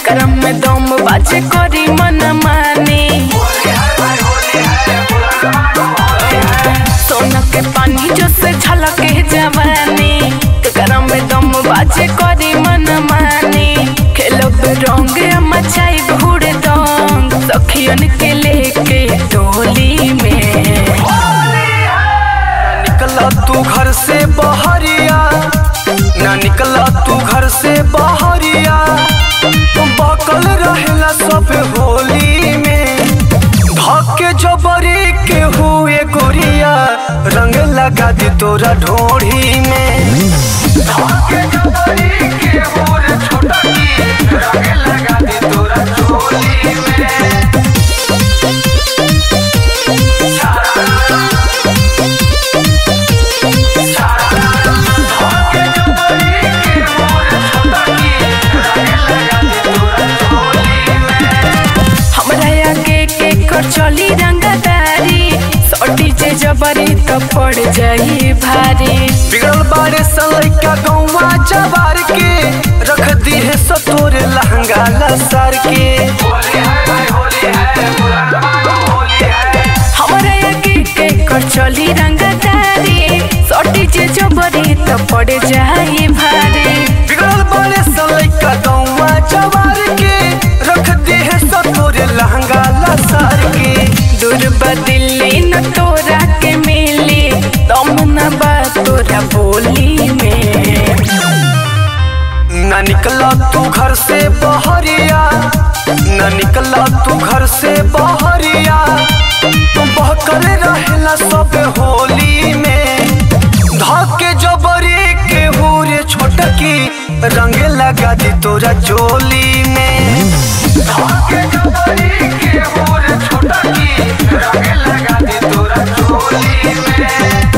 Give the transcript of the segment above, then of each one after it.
करम में दम बाजे करी मन माने सोना के पानी जो से झलके जवानी करम में दम बाजे करी मन माने खेलब रंग मचाई घूर दंग सखियन के लेके टोली में निकला तू घर से बहरिया ना निकला तू घर से बहरिया बकल रहेला सब होली में धके जबरी के हुए गोरिया रंग लगा दी तोरा ढोढ़ी में धके जबरी के हुए छोटा की रंग लगा दी तोरा ढोली में हमरा आगे के कर चली रंगदारी सटी जे जबरी तो पड़ जाई भारी बिगड़ल बारे सलैका गौवा जवार के रख दी है सतोर लहंगा लसार के हमरा आगे के कर चली रंगदारी सटी जे जबरी तो पड़ जाई भारी बिगड़ल बारे सलैका गौवा जवार के रख दी है सतोर लहंगा लसार के दूर बदिली न तोरा के मिली दम न बा तोरा बोली में न निकला तू घर से बहरिया न निकला तू घर से बहरिया तू बहकर रहेला सब होली में धके जबरी के हुरे छोटकी रंग लगा दी तोरा चोली में धके जबरी के हुरे छोटकी रंग लगा दी तोरा चोली में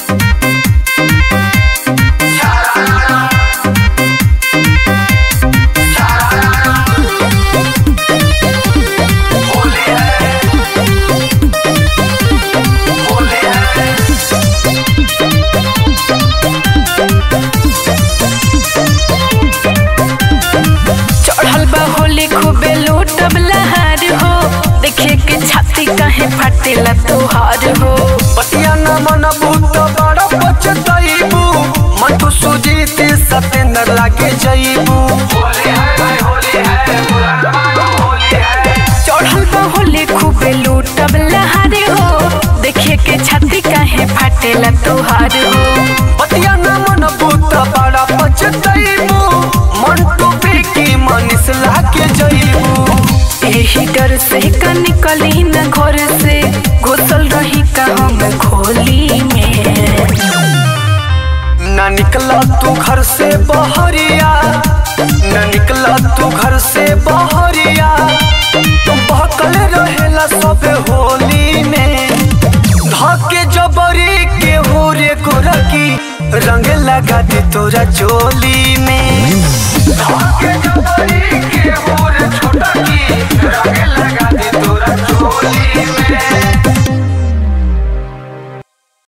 चढ़ल बा होली खूबे लूटब लहार हो देखे के छाती कहे फाटेला तोहार हो पतिया न मनबू तो बड़ा पछतैबू मन तो सुजीत सतेंद्र लागे जईबू चढ़ल बा होली खूबे लूटब लहार हो देखे के छाती कहे फाटेला तोहार हो पतिया न मनबू तो बड़ा पछतैबू मन तो बेकी मनीष लागे जईबू एही डर से का निकली न घर से घुसल रही का हम खोली में न निकला तू घर से बहरिया न निकला तू घर से बहरिया तू बहकल रहेला सब होली में धके जबरी के होरे गोरकी रंग लगा दी तोरा चोली में धके